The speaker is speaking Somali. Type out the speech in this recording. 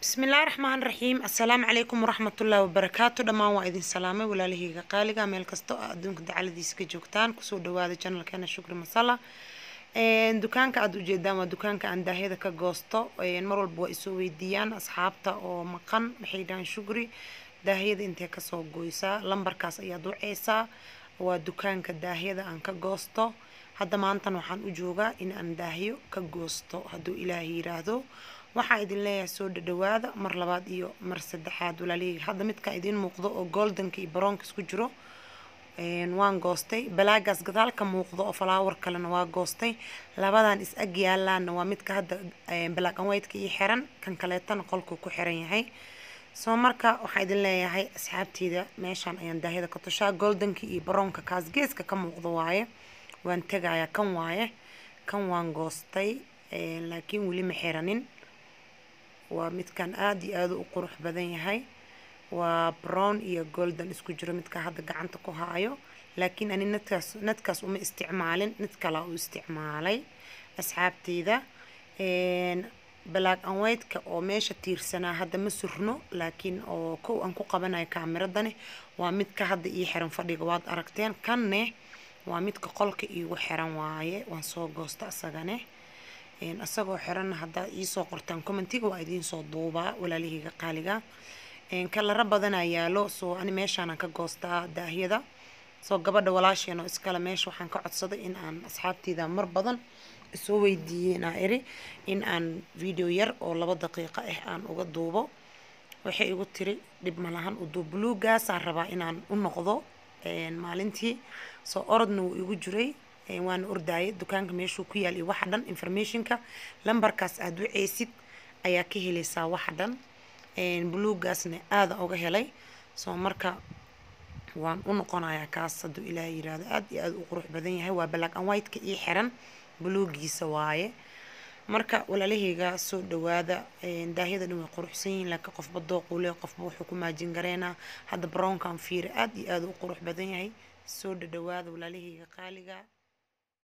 bismillaahi raxmaan raxiim assalaamu calaykum waraxmatullaahi wabarakaatu dhammaan waa idin salaamay walaalahayga qaaliga meel kasta oo adduunka dacaladiisa ka joogtaan kusoo dhawaada janalkeena shukri masala dukaanka aada ujeedaan waa dukaanka aan daahyada ka goosto mar walba waa isoo weydiiyaan asxaabta oo maqan maxay dhahaan shukri daahyada intee kasoo goysaa lambarkaas ayaad waceysaa waa dukaanka daahyada aan ka goosto hadda maantan waxaan u joogaa in aan daahyo ka goosto hadduu ilaahay yiraahdo waxaa idin leeyahay soo dhadhawaada mar labaad iyo mar saddexaad walaalihii hadda midka idiin muuqdo oo goldanka iyo baroonka isku jiro waan goostay balaagaas gadaal ka muuqdo oo falaawar kalena waa goostay labadan is ag yaalaana waa midka hadda black and white-ka ii xiran kan kaleetana qolkuu ku xiran yahay soo marka waxaa idin leeyahay asxaabteyda meeshaan ayaan daahyada ka tushaa goldanka iyo baroonka kaas geeska ka muuqdo waaye waan tegayaa kan waaye kan waan goostay laakiin weli ma xiranin waa midkan aada iyo aada u qurux badan yahay waa brown iyo golden isku jiro midka hadda gacanta ku haayo laakiin ani nadkaas nadkaas uma isticmaalin mid kalaa u isticmaalay asxaabteyda black and white-ka oo meesha tiirsanaa hadda ma surno laakiin oo kow aan ku qabanayo kaamiradani waa midka hadda ii xiran fadhiga waad aragteen kanne waa midka qolka iigu xiran waaye waan soo goosta asagane isagoo xiranna haddaad iisoo qortaan commentiga waa idiinsoo duubaa walaalahayga qaaliga kalara badanaa yaalo soo ani meeshaanan ka goostaa daahyada soo gabadha walaasheen oo iskale meesha waxaan ka codsaday in aan asxaabteyda mar badan isoo weydiiyey inaa iri in aan video yar oo laba daqiiqo ah aan uga duubo waxay igu tiri dhib malahan uduu buluugaasaan rabaa inaan u noqdo maalintii soo orodna wuu igu jiray waana ordaayay dukaanka meeshuu ku yaal iyo waxa dhan informationka lambarkaas aada waceysid ayaa ka helaysaa waxa dhan buluugaasna aada uga helay soo marka waan u noqonayaa kaas hadduu ilaaha yiraahdo aada iyo aada u qurux badan yahay waa black and white-ka ii xiran buluugiisa waaye marka walaalahayga soo dhawaada daahyada dhan way quruxsan yihiin laakiin qofba dooqule qofba wuxuu ku maajin gareynaa hadda brownkan fiira aada iyo aada u qurux badan yahay soo dhadhawaada walaalahayga qaaliga